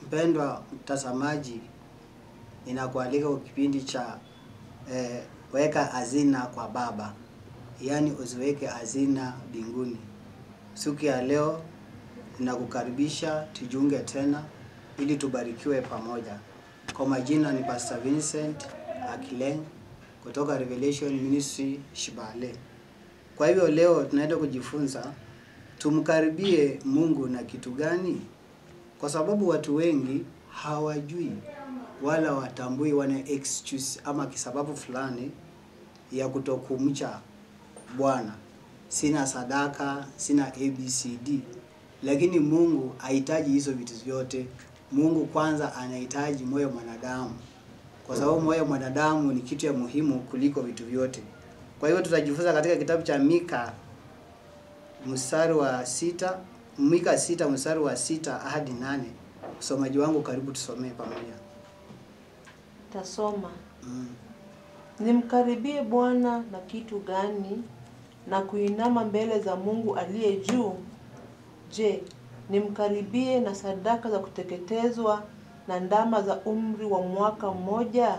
Mpendwa mtazamaji, ninakualika kwa kipindi cha eh, weka hazina kwa Baba, yaani usiweke hazina mbinguni. Siku ya leo ninakukaribisha tujiunge tena ili tubarikiwe pamoja. Kwa majina ni Pastor Vincent Akileng kutoka Revelation Ministry Shibale. Kwa hivyo leo tunaenda kujifunza tumkaribie Mungu na kitu gani? Kwa sababu watu wengi hawajui wala watambui, wana excuse ama kisababu fulani ya kutokumcha Bwana. Sina sadaka, sina ABCD, lakini Mungu hahitaji hizo vitu vyote. Mungu kwanza anahitaji moyo mwanadamu, kwa sababu moyo mwanadamu ni kitu ya muhimu kuliko vitu vyote. Kwa hiyo tutajifunza katika kitabu cha Mika mstari wa sita Mika sita mstari wa sita hadi nane. Msomaji wangu, karibu tusomee pamoja. Tasoma. Mm. Nimkaribie Bwana na kitu gani, na kuinama mbele za Mungu aliye juu? Je, nimkaribie na sadaka za kuteketezwa na ndama za umri wa mwaka mmoja?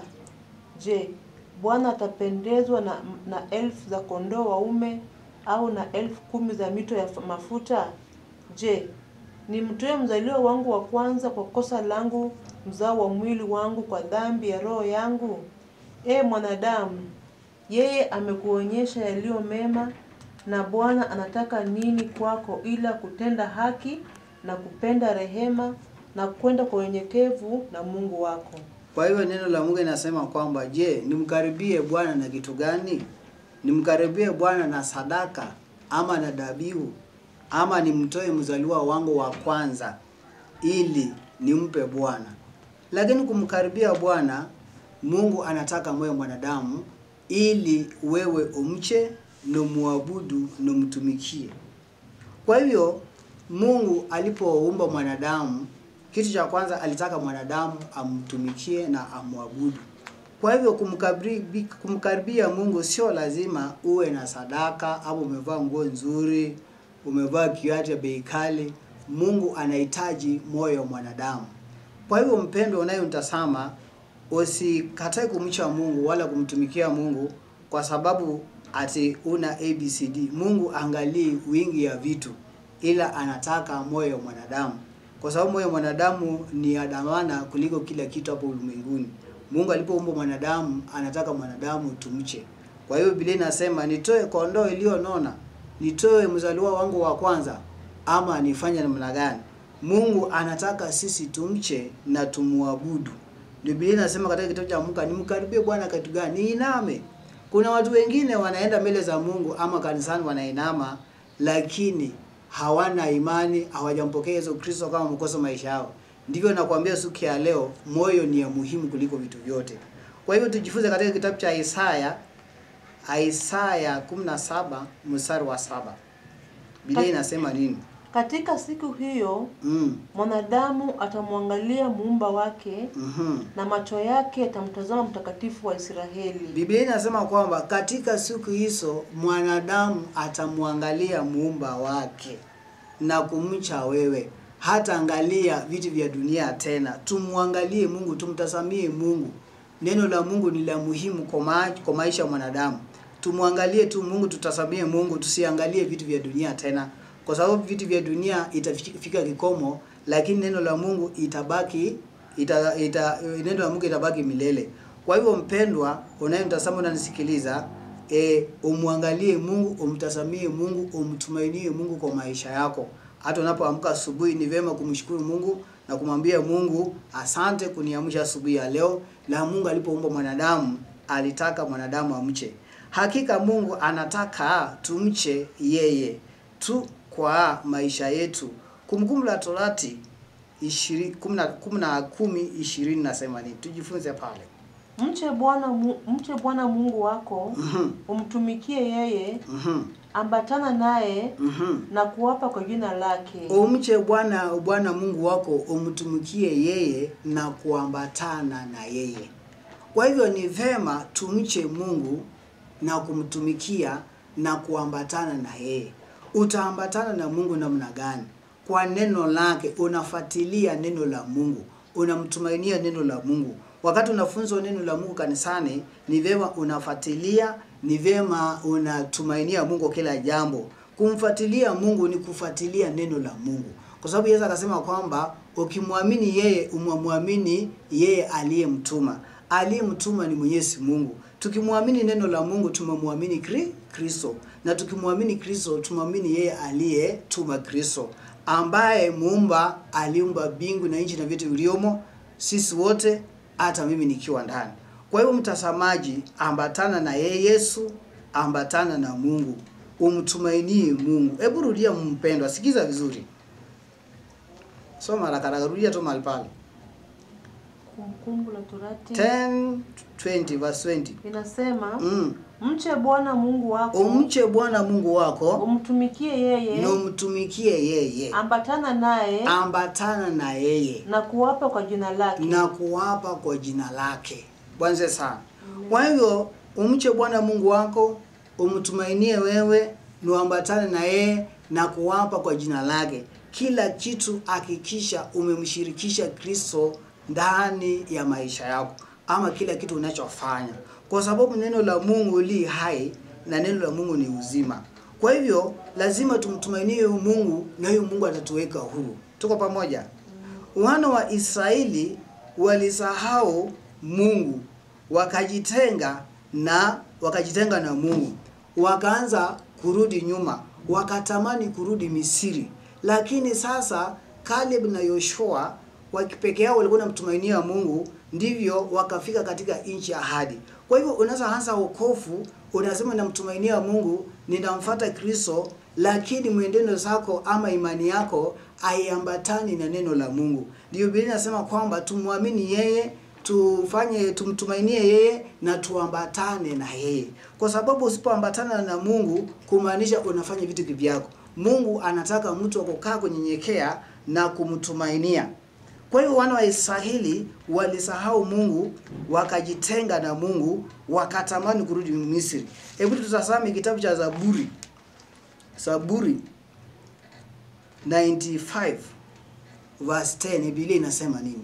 Je, Bwana atapendezwa na, na elfu za kondoo waume au na elfu kumi za mito ya mafuta? Je, nimtoe mzaliwa wangu wa kwanza kwa kosa langu, mzao wa mwili wangu kwa dhambi ya roho yangu? E mwanadamu, yeye amekuonyesha yaliyo mema, na Bwana anataka nini kwako ila kutenda haki na kupenda rehema na kwenda kwa unyenyekevu na Mungu wako. Kwa hiyo neno la Mungu linasema kwamba je, nimkaribie Bwana na kitu gani? Nimkaribie Bwana na sadaka ama na dhabihu ama nimtoe mzaliwa wangu wa kwanza ili nimpe Bwana. Lakini kumkaribia Bwana, Mungu anataka moyo mwanadamu ili wewe umche na muabudu na mtumikie. Kwa hivyo Mungu alipoumba mwanadamu, kitu cha kwanza alitaka mwanadamu amtumikie na amwabudu. Kwa hivyo kumkaribia, kumkaribia Mungu sio lazima uwe na sadaka au umevaa nguo nzuri, umevaa kiatu ya bei kali. Mungu anahitaji moyo wa mwanadamu. Kwa hivyo mpendo unayemtazama, usikatae kumcha Mungu wala kumtumikia Mungu kwa sababu ati una ABCD. Mungu angalii wingi ya vitu, ila anataka moyo wa mwanadamu, kwa sababu moyo wa mwanadamu ni adamana kuliko kila kitu hapo ulimwenguni. Mungu alipoumba mwanadamu anataka mwanadamu tumche. Kwa hiyo Biblia inasema nitoe kondoo iliyonona, nitoe mzaliwa wangu wa kwanza, ama nifanye namna gani? Mungu anataka sisi tumche na tumuabudu. Biblia inasema katika kitabu cha Muka, nimkaribie Bwana kitu gani? Niiname. Kuna watu wengine wanaenda mbele za Mungu ama kanisani wanainama, lakini hawana imani, hawajampokea Yesu Kristo kama mkoso maisha yao. Ndivyo nakwambia siku ya leo, moyo ni ya muhimu kuliko vitu vyote. Kwa hivyo tujifunze katika kitabu cha Isaya, Isaya 17 mstari wa saba. Biblia inasema nini? Katika siku hiyo Mm. mwanadamu atamwangalia muumba wake Mhm. na macho yake yatamtazama mtakatifu wa Israeli. Biblia inasema kwamba katika siku hizo mwanadamu atamwangalia muumba wake na kumcha wewe, hata angalia vitu vya dunia tena. Tumwangalie Mungu, tumtazamie Mungu. Neno la Mungu ni la muhimu kwa ma kwa maisha ya mwanadamu. Tumwangalie tu Mungu, tutazamie Mungu, tusiangalie vitu vya dunia tena, kwa sababu vitu vya dunia itafika kikomo, lakini neno la Mungu itabaki ita, ita, neno la Mungu itabaki milele. Kwa hivyo mpendwa, unayemtazama unanisikiliza, e, umwangalie Mungu, umtazamie Mungu, umtumainie Mungu kwa maisha yako. Hata unapoamka asubuhi, ni vyema kumshukuru Mungu na kumwambia Mungu, asante kuniamsha asubuhi ya leo. Na Mungu alipoumba mwanadamu alitaka mwanadamu amche. Hakika Mungu anataka tumche yeye tu kwa maisha yetu. Kumbukumbu la Torati ishiri- kumi na- kumi na kumi ishirini nasema nini? Tujifunze pale. Mche Bwana Mu- mche Bwana Mungu wako, Mhm, umtumikie yeye, mhm, ambatana naye mhm. na kuwapa kwa jina lake. Umche Bwana Bwana Mungu wako, umtumikie yeye na kuambatana na yeye. Kwa hivyo ni vema tumche Mungu na kumtumikia na kuambatana na yeye. Utaambatana na Mungu namna gani? Kwa neno lake, unafuatilia neno la Mungu. unamtumainia neno la Mungu. Wakati unafunzwa neno la Mungu kanisani, ni vyema unafuatilia, ni vyema unatumainia Mungu kila jambo. Kumfuatilia Mungu ni kufuatilia neno la Mungu, kwa sababu Yesu akasema kwamba ukimwamini yeye, umwamini yeye aliyemtuma. Aliyemtuma ni Mwenyezi Mungu. Tukimwamini neno la Mungu tumemwamini Kri- Kristo, na tukimwamini Kristo tumwamini yeye aliyetuma Kristo, ambaye muumba aliumba mbingu na nchi na vitu viliomo, sisi wote, hata mimi nikiwa ndani. Kwa hivyo, mtazamaji, ambatana na yeye Yesu, ambatana na Mungu, umtumainie Mungu. Hebu rudia, mpendwa, sikiza vizuri, soma haraka haraka, rudia tu mahali pale Kumbukumbu la Torati 10 20 verse 20 inasema mm. mche Bwana Mungu wako, umche Bwana Mungu wako umtumikie yeye, na umtumikie yeye, ambatana naye ambatana na yeye na kuwapa kwa jina lake. na kuwapa kwa jina lake. Bwana sana. Kwa hivyo umche Bwana Mungu wako, umtumainie wewe, na uambatane na yeye na kuwapa kwa jina lake. Kila kitu hakikisha umemshirikisha Kristo ndani ya maisha yako, ama kila kitu unachofanya, kwa sababu neno la Mungu li hai na neno la Mungu ni uzima. Kwa hivyo lazima tumtumainie huyu Mungu na huyu Mungu atatuweka huru. Tuko pamoja? Wana wa Israeli walisahau Mungu, wakajitenga na wakajitenga na Mungu, wakaanza kurudi nyuma, wakatamani kurudi Misri. Lakini sasa Caleb na Yoshua wakipeke yao walikuwa wanamtumainia Mungu, ndivyo wakafika katika nchi ya ahadi. Kwa hivyo unaweza anza wokovu, unasema namtumainia Mungu, ninamfuata Kristo, lakini mwenendo zako ama imani yako haiambatani na neno la Mungu. Ndio Biblia inasema kwamba tumwamini yeye, tufanye tumtumainie yeye na tuambatane na yeye, kwa sababu usipoambatana na Mungu kumaanisha unafanya vitu kivyako. Mungu anataka mtu wa kukaa kunyenyekea na kumtumainia. Kwa hiyo wana wa Israeli walisahau Mungu, wakajitenga na Mungu, wakatamani kurudi Misri. Hebu tutazame kitabu cha Zaburi, Zaburi 95 verse 10. Biblia inasema nini?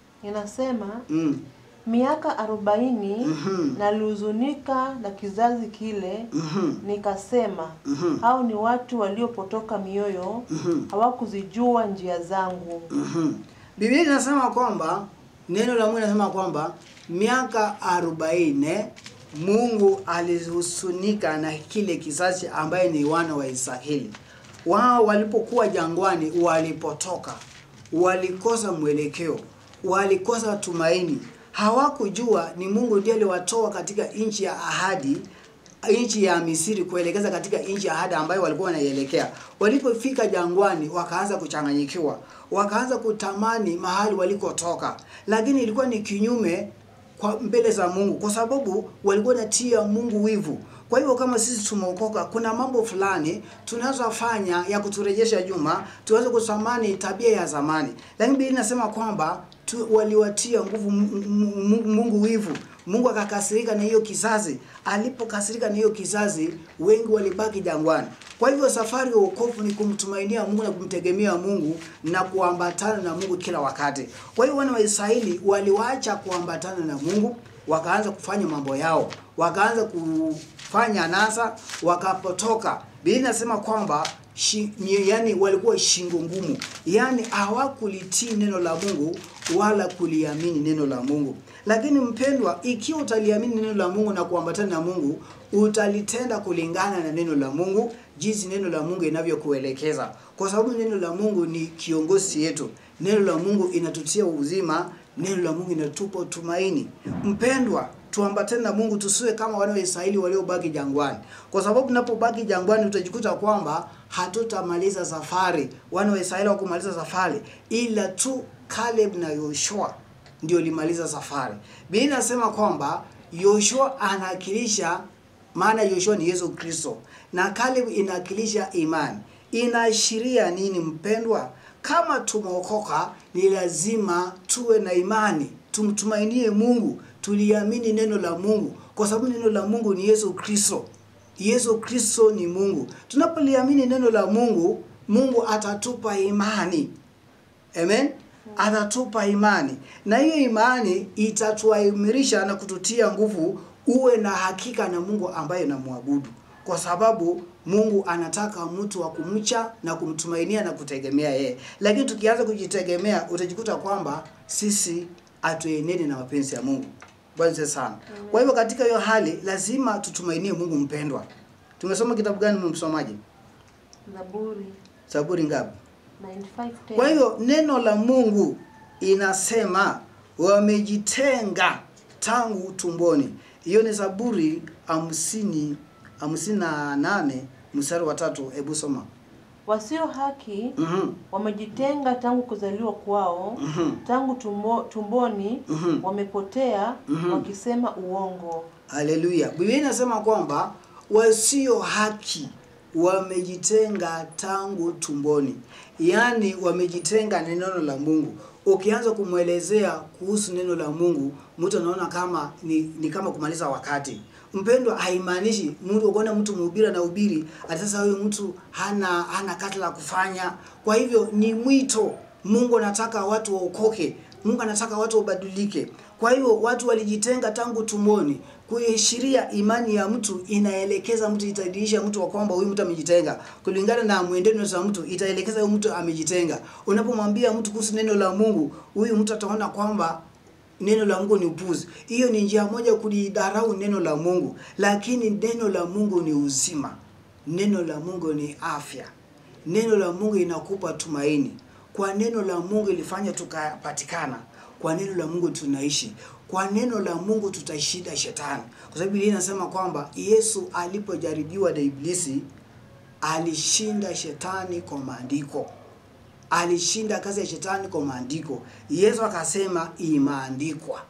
Inasema Mm. miaka arobaini Mhm. nalihuzunika na kizazi kile, Mhm. nikasema Mhm. hao ni watu waliopotoka mioyo, Mhm. hawakuzijua njia zangu. Mhm. Biblia inasema kwamba neno la Mungu linasema kwamba miaka arobaini Mungu alihusunika na kile kizazi ambaye ni wana wa Israeli. Wao walipokuwa jangwani, walipotoka, walikosa mwelekeo, walikosa tumaini, hawakujua ni Mungu ndiye aliwatoa katika nchi ya ahadi nchi ya Misri kuelekeza katika nchi ya ahadi ambayo walikuwa wanaielekea. Walipofika jangwani, wakaanza kuchanganyikiwa, wakaanza kutamani mahali walikotoka, lakini ilikuwa ni kinyume kwa mbele za Mungu, kwa sababu walikuwa natia Mungu wivu. Kwa hivyo kama sisi tumeokoka, kuna mambo fulani tunazofanya ya kuturejesha nyuma, tuweze kusamani tabia ya zamani, lakini Biblia inasema kwamba tu, waliwatia nguvu M- M- M- Mungu wivu. Mungu akakasirika na hiyo kizazi. Alipokasirika na hiyo kizazi, wengi walibaki jangwani. Kwa hivyo safari ya wokovu ni kumtumainia Mungu na kumtegemea Mungu na kuambatana na Mungu kila wakati. Kwa hiyo wana wa Israeli waliwacha kuambatana na Mungu, wakaanza kufanya mambo yao, wakaanza kufanya nasa, wakapotoka. Biblia inasema kwamba shi, ni- yani walikuwa shingo ngumu, yani hawakulitii neno la Mungu wala kuliamini neno la Mungu. Lakini mpendwa, ikiwa utaliamini neno la Mungu na kuambatana na Mungu, utalitenda kulingana na neno la Mungu, jinsi neno la Mungu inavyokuelekeza, kwa sababu neno la Mungu ni kiongozi yetu. Neno la Mungu inatutia uzima, neno la Mungu inatupa tumaini. Mpendwa, tuambatane na Mungu, tusiwe kama wana wa Israeli waliobaki jangwani, kwa sababu tunapobaki jangwani utajikuta kwamba hatutamaliza safari. Wana wa Israeli hawakumaliza safari, ila tu Caleb na Yoshua ndio limaliza safari. Biblia inasema kwamba Yoshua anawakilisha, maana Yoshua ni Yesu Kristo na Caleb inawakilisha imani. Inaashiria nini mpendwa? Kama tumeokoka, ni lazima tuwe na imani, tumtumainie Mungu, tuliamini neno la Mungu, kwa sababu neno la Mungu ni Yesu Kristo. Yesu Kristo ni Mungu. Tunapoliamini neno la Mungu, Mungu atatupa imani. Amen. atatupa imani, na hiyo imani itatuamirisha na kututia nguvu uwe na hakika na Mungu ambaye namwabudu, kwa sababu Mungu anataka mtu wa kumcha na kumtumainia na kutegemea yeye. Lakini tukianza kujitegemea, utajikuta kwamba sisi hatueneni na mapenzi ya Mungu. Bwana asifiwe sana. Kwa hivyo katika hiyo hali lazima tutumainie Mungu mpendwa. Tumesoma kitabu gani msomaji? Zaburi Zaburi ngapi? 95:10. Kwa hiyo neno la Mungu inasema wamejitenga tangu tumboni. Hiyo ni Zaburi hamsini hamsini na nane mstari wa tatu. Hebu soma. wasio haki Mhm, wamejitenga tangu kuzaliwa kwao, mhm, tangu tumbo, tumboni mhm. wamepotea Mhm. wakisema uongo. Haleluya. Biblia inasema kwamba wasio haki wamejitenga tangu tumboni, yaani wamejitenga na neno la Mungu. Ukianza kumwelezea kuhusu neno la Mungu, mtu anaona kama ni, ni kama kumaliza wakati. Mpendwa, haimaanishi mtu ukiona mtu mhubiri anahubiri ati sasa huyu mtu hana hana kati la kufanya. Kwa hivyo ni mwito. Mungu anataka watu waokoke. Mungu anataka watu wabadilike. Kwa hiyo watu walijitenga tangu tumboni. Kuishiria imani ya mtu inaelekeza mtu, itadirisha mtu wa kwamba huyu mtu amejitenga. Kulingana na mwenendo za mtu, itaelekeza huyu mtu amejitenga. Unapomwambia mtu kuhusu neno la Mungu, huyu mtu ataona kwamba neno la Mungu ni upuzi. Hiyo ni njia moja kulidharau neno la Mungu, lakini neno la Mungu ni uzima. Neno la Mungu ni afya. Neno la Mungu inakupa tumaini. Kwa neno la Mungu ilifanya tukapatikana. Kwa neno la Mungu tunaishi. Kwa neno la Mungu tutaishinda shetani, kwa sababu Biblia inasema kwamba Yesu alipojaribiwa na Iblisi alishinda shetani kwa maandiko alishinda kazi ya shetani kwa maandiko. Yesu akasema imeandikwa,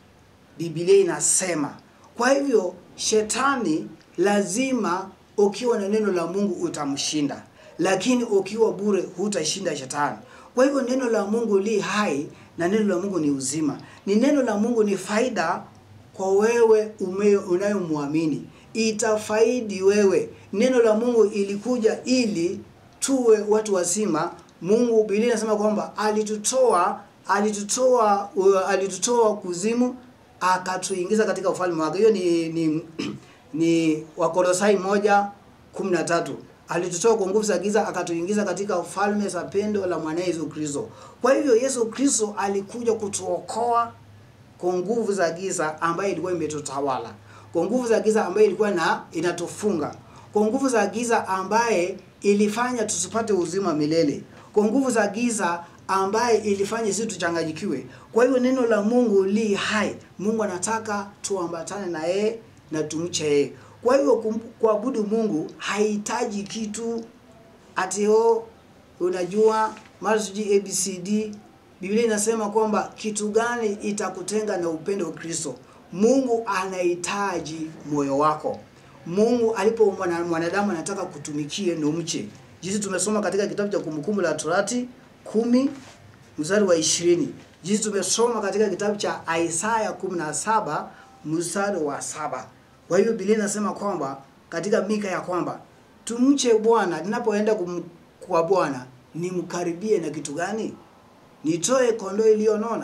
Biblia inasema. Kwa hivyo shetani lazima, ukiwa na neno la Mungu utamshinda, lakini ukiwa bure hutashinda shetani. Kwa hivyo neno la Mungu li hai na neno la Mungu ni uzima. Ni neno la Mungu ni faida kwa wewe ume- unayomwamini, itafaidi wewe. Neno la Mungu ilikuja ili tuwe watu wazima. Mungu, Biblia inasema kwamba alitutoa alitutoa uh, alitutoa kuzimu akatuingiza katika ufalme wake. Hiyo ni ni, ni Wakolosai moja kumi na tatu. Alitutoa kwa nguvu za giza akatuingiza katika ufalme za pendo la mwanae Yesu Kristo. Kwa hivyo Yesu Kristo alikuja kutuokoa kwa nguvu za giza ambayo ilikuwa imetutawala, kwa nguvu za giza ambayo ilikuwa na inatufunga, kwa nguvu za giza ambaye ilifanya tusipate uzima milele, kwa nguvu za giza ambaye ilifanya sisi tuchanganyikiwe. Kwa hiyo neno la Mungu li hai. Mungu anataka tuambatane na yeye na tumche yeye. Kwa hiyo kum- kuabudu Mungu hahitaji kitu ati oh, unajua mara sijui ABCD. Biblia inasema kwamba kitu gani itakutenga na upendo wa Kristo? Mungu anahitaji moyo wako. Mungu alipo mwana- mwanadamu anataka kutumikie na umche. Jinsi tumesoma katika kitabu cha Kumbukumbu la Torati kumi mstari wa ishirini. Jinsi tumesoma katika kitabu cha Isaya 17 mstari wa saba. Kwa hiyo Biblia inasema kwamba katika Mika ya kwamba tumche Bwana, ninapoenda kum- kwa Bwana nimkaribie na kitu gani? Nitoe kondoo iliyonona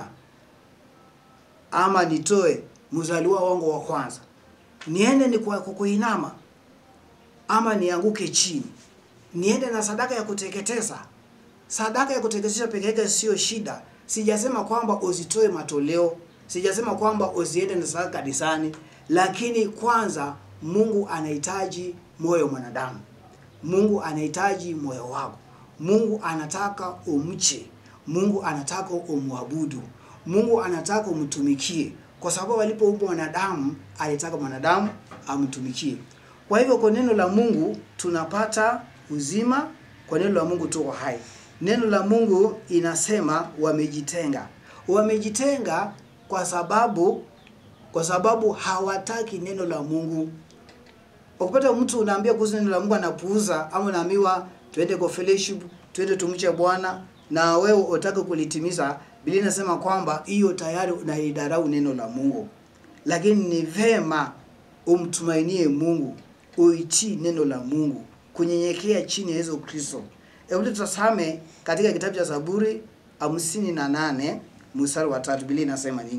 ama nitoe mzaliwa wangu wa kwanza? Niende ni kwa kwa kuinama ama nianguke chini? Niende na sadaka ya kuteketeza? Sadaka ya kuteketeza peke yake sio shida. Sijasema kwamba uzitoe matoleo, sijasema kwamba uziende na sadaka kanisani, lakini kwanza Mungu anahitaji moyo wa mwanadamu. Mungu anahitaji moyo wako. Mungu anataka umche. Mungu anataka umwabudu. Mungu anataka umtumikie, kwa sababu alipoumba mwanadamu alitaka mwanadamu amtumikie. Kwa hivyo kwa neno la Mungu tunapata uzima, kwa neno la Mungu tuko hai. Neno la Mungu inasema wamejitenga. Wamejitenga kwa sababu kwa sababu hawataki neno la Mungu. Ukipata mtu unaambia kuhusu neno la Mungu anapuuza, ama unaambiwa twende kwa fellowship, twende tumche Bwana na wewe utake kulitimiza, Biblia inasema kwamba hiyo tayari unaidarau neno la Mungu. Lakini ni vema umtumainie Mungu, uitii neno la Mungu, kunyenyekea chini ya Yesu Kristo. Hebu tutazame katika kitabu cha Zaburi hamsini na nane mstari wa tatu Biblia inasema nini?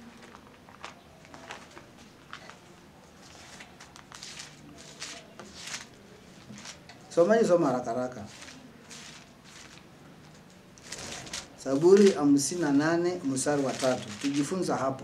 Somaji, soma haraka haraka. Zaburi hamsini na nane mstari wa tatu tujifunza hapo.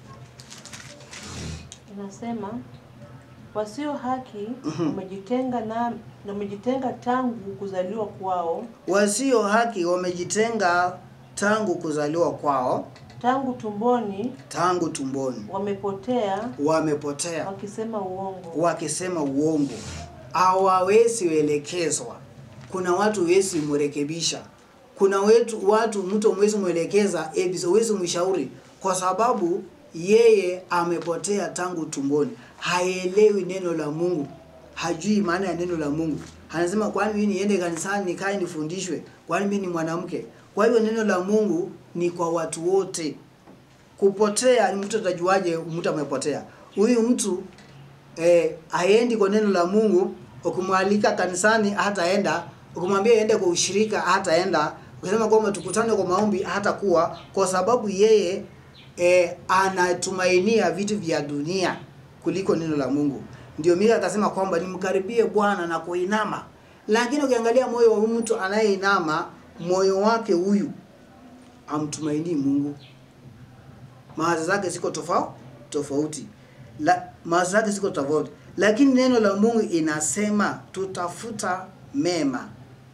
Inasema wasio haki Mhm. wamejitenga na wamejitenga tangu kuzaliwa kwao, Wasio haki wamejitenga tangu kuzaliwa kwao, tangu tumboni tangu tumboni wamepotea wamepotea wakisema uongo. wakisema uongo, hawawezi elekezwa. Kuna watu wezi mrekebisha, kuna wetu watu mtu mwezi mwelekeza ebiso wezi mshauri, kwa sababu yeye amepotea tangu tumboni, haelewi neno la Mungu, hajui maana ya neno la Mungu. Anasema kwani mimi niende kanisani nikae nifundishwe? Kwani mimi ni mwanamke? Kwa hivyo neno la Mungu ni kwa watu wote. Kupotea ni mtu atajuaje mtu amepotea? Huyu mtu eh, haendi kwa neno la Mungu. Ukimwalika kanisani hataenda, ukimwambia aende kwa ushirika hataenda, ukisema kwamba tukutane kwa maombi hatakuwa, kwa sababu yeye eh, anatumainia vitu vya dunia kuliko neno la Mungu. Ndio Mika akasema kwamba nimkaribie Bwana na kuinama. Lakini ukiangalia moyo wa huyu mtu anayeinama, moyo wake huyu amtumainii Mungu mawazo zake ziko tofauti tofauti la mawazo zake ziko tofauti lakini neno la Mungu inasema tutafuta mema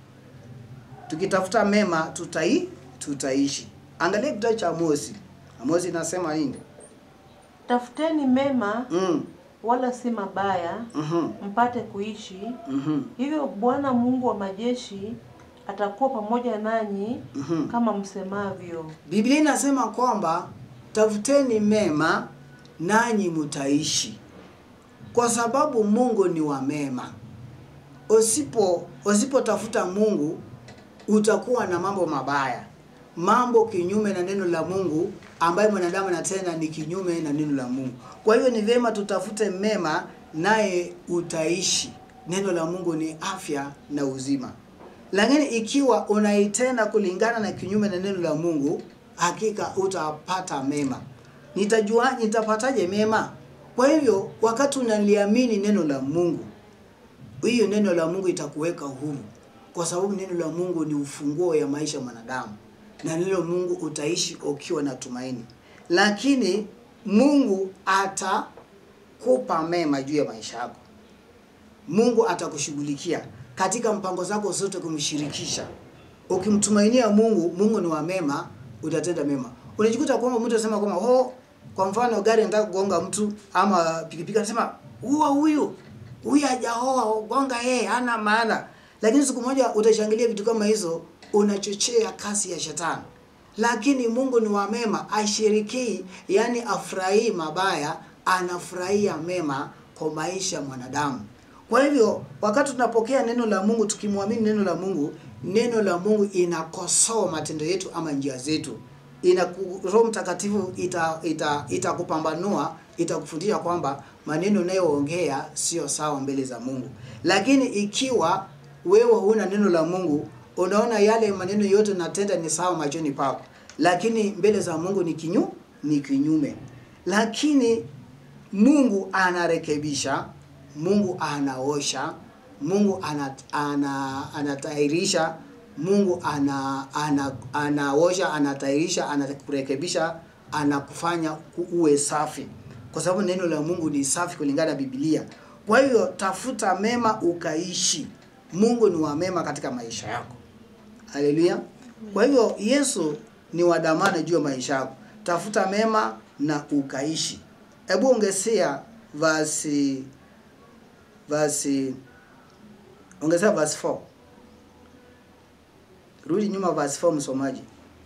tukitafuta mema tutai tutaishi angalia kitabu cha Amosi Amosi inasema nini Tafuteni mema mm. wala si mabaya, mhm mpate kuishi. mhm Hivyo Bwana Mungu wa majeshi atakuwa pamoja nanyi mhm kama msemavyo. Biblia inasema kwamba tafuteni mema nanyi mtaishi, kwa sababu Mungu ni wa mema. Usipo usipotafuta Mungu utakuwa na mambo mabaya, mambo kinyume na neno la Mungu ambayo mwanadamu anatenda ni kinyume na neno la Mungu. Kwa hiyo ni vyema tutafute mema, naye utaishi. Neno la Mungu ni afya na uzima. Lakini ikiwa unaitenda kulingana na kinyume na neno la Mungu, hakika utapata mema. Nitajua nitapataje mema? Kwa hivyo wakati unaliamini neno la Mungu, hiyo neno la Mungu itakuweka huru, kwa sababu neno la Mungu ni ufunguo ya maisha ya mwanadamu, na neno la Mungu utaishi ukiwa na tumaini. Lakini Mungu atakupa mema juu ya maisha yako. Mungu atakushughulikia katika mpango zako zote, kumshirikisha. Ukimtumainia Mungu, Mungu ni wa mema, utatenda mema. Unajikuta kwamba mtu anasema kwamba oh, kwa mfano gari anataka kugonga mtu ama pikipiki, anasema huwa huyu huyu hajaoa, gonga yeye, hana maana. Lakini siku moja utashangilia vitu kama hizo, unachochea kasi ya shetani. Lakini Mungu ni wa mema, ashirikii, yani afurahii mabaya, anafurahia mema kwa maisha ya mwanadamu. Kwa hivyo wakati tunapokea neno la Mungu, tukimwamini neno la Mungu, neno la Mungu inakosoa matendo yetu ama njia zetu. Ina Roho Mtakatifu ita ita itakupambanua, itakufundisha kwamba maneno unayoongea sio sawa mbele za Mungu. Lakini ikiwa wewe huna neno la Mungu, unaona yale maneno yote natenda ni sawa machoni pako, lakini mbele za Mungu ni kinyu ni kinyume. Lakini Mungu anarekebisha, Mungu anaosha, Mungu ana, ana, anatahirisha, Mungu ana, ana, anaosha, anatahirisha, anakurekebisha, anakufanya ku- uwe safi, kwa sababu neno la Mungu ni safi kulingana na Biblia. Kwa hivyo tafuta mema ukaishi. Mungu ni wa mema katika maisha yako. Haleluya. Kwa hivyo Yesu ni wa dhamana juu ya maisha yako. Tafuta mema na ukaishi. Hebu ongezea verse verse ongezea verse 4. Rudi nyuma verse 4 msomaji.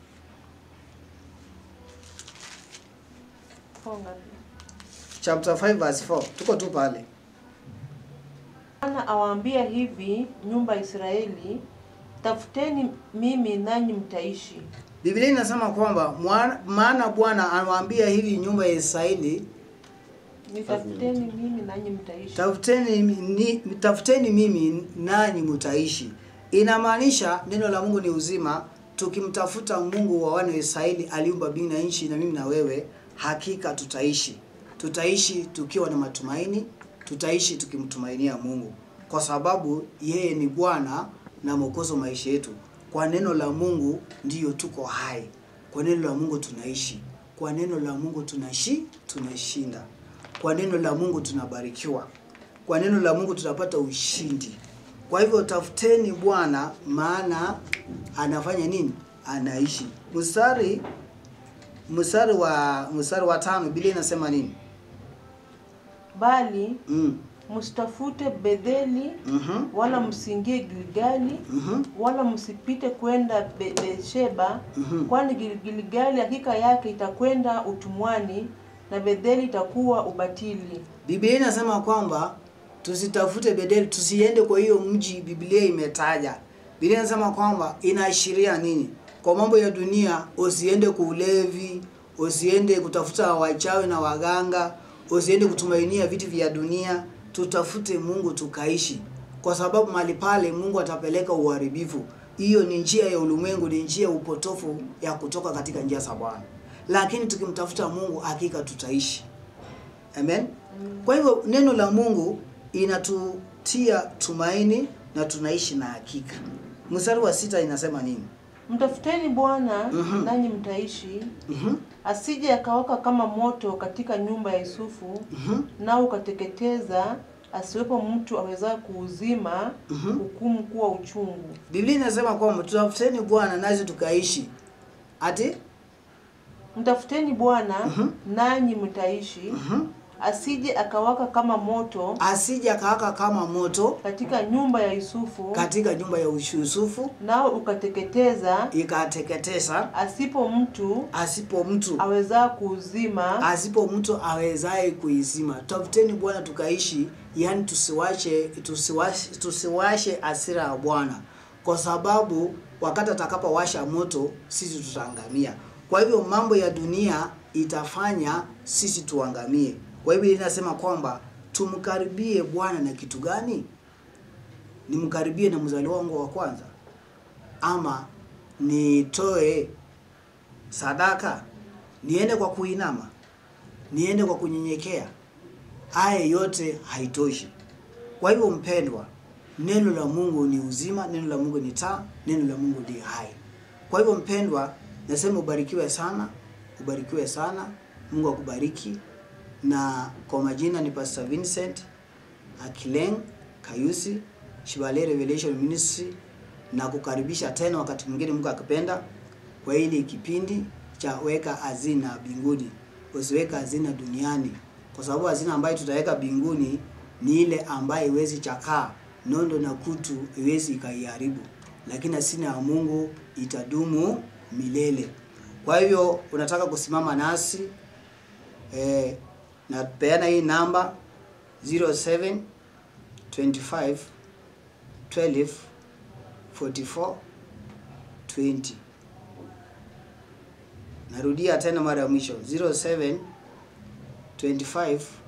Funga. Chapter 5 verse 4. Tuko tu pale. Bwana awaambia hivi nyumba ya Israeli, tafuteni mimi nanyi mtaishi. Biblia inasema kwamba mwana- maana Bwana anawaambia hivi nyumba ya Israeli, Nitafuteni mimi nanyi mtaishi. tafuteni ni, tafuteni mimi nanyi mtaishi. Inamaanisha neno la Mungu ni uzima, tukimtafuta Mungu wa wana wa Israeli aliumba mbingu na nchi, na mimi na wewe, hakika tutaishi. Tutaishi tukiwa na matumaini, tutaishi tukimtumainia Mungu, kwa sababu yeye ni Bwana na Mwokozi wa maisha yetu. Kwa neno la Mungu ndiyo tuko hai, kwa neno la Mungu tunaishi, kwa neno la Mungu tunaishi, tunashinda, kwa neno la Mungu tunabarikiwa, kwa neno la Mungu tunapata ushindi. Kwa hivyo tafuteni Bwana, maana anafanya nini? Anaishi. Mstari mstari wa mstari wa tano Biblia inasema nini? Bali Mm. msitafute Betheli Mhm. wala msiingie Gilgali Mhm. wala msipite kwenda Be- Beersheba Mhm. kwani Gil- Gilgali hakika yake itakwenda utumwani na Betheli itakuwa ubatili. Biblia inasema kwamba tusitafute Bedeli, tusiende kwa hiyo mji Biblia imetaja. Biblia inasema kwamba inaashiria nini? Kwa mambo ya dunia, usiende kwa ulevi, usiende kutafuta wachawi na waganga, usiende kutumainia vitu vya dunia. Tutafute Mungu tukaishi, kwa sababu mahali pale Mungu atapeleka uharibifu. Hiyo ni njia ya ulimwengu, ni njia ya upotofu ya kutoka katika njia za Bwana. Lakini tukimtafuta Mungu, hakika tutaishi. Amen. Kwa hivyo neno la Mungu inatutia tumaini na tunaishi na hakika. Mstari wa sita inasema nini? Mtafuteni Bwana Mhm. nanyi mtaishi, Mhm. asije akawaka kama moto katika nyumba ya Yusufu, Mhm. nao ukateketeza, asiwepo mtu awezaye kuuzima, Mhm. hukumu kuwa uchungu. Biblia inasema kwamba tutafuteni Bwana nasi tukaishi. Ati? Mtafuteni Bwana Mhm. nanyi mtaishi, Mhm. asije akawaka kama moto Asije akawaka kama moto katika nyumba ya Yusufu, katika nyumba ya Yusufu nao ukateketeza, ikateketeza, asipo mtu asipo mtu awezaa kuuzima. asipo mtu awezaye kuizima. Tafuteni Bwana tukaishi, yani tusiwache tusiwashe, tusiwashe hasira ya Bwana, kwa sababu wakati atakapowasha moto sisi tutaangamia. Kwa hivyo mambo ya dunia itafanya sisi tuangamie. Kwa hivyo inasema kwamba tumkaribie Bwana na kitu gani? Nimkaribie na mzaliwa wangu wa kwanza, ama nitoe sadaka, niende kwa kuinama, niende kwa kunyenyekea. Haya yote haitoshi. Kwa hivyo, mpendwa, neno la Mungu ni uzima, neno la Mungu ni taa, neno la Mungu ni hai. Kwa hivyo, mpendwa, nasema ubarikiwe sana, ubarikiwe sana. Mungu akubariki. Na kwa majina ni Pastor Vincent Akileng Kayusi Shibale Revelation Ministry, na kukaribisha tena wakati mwingine Mungu akipenda kwa hili kipindi cha weka hazina mbinguni. Usiweka hazina duniani, kwa sababu hazina ambayo tutaweka mbinguni ni ile ambayo iwezi chakaa, nondo na kutu iwezi ikaiharibu, lakini hazina ya Mungu itadumu milele. Kwa hivyo unataka kusimama nasi eh, napeana hii namba 07 25 12 44 20. Narudia tena mara ya mwisho 07 25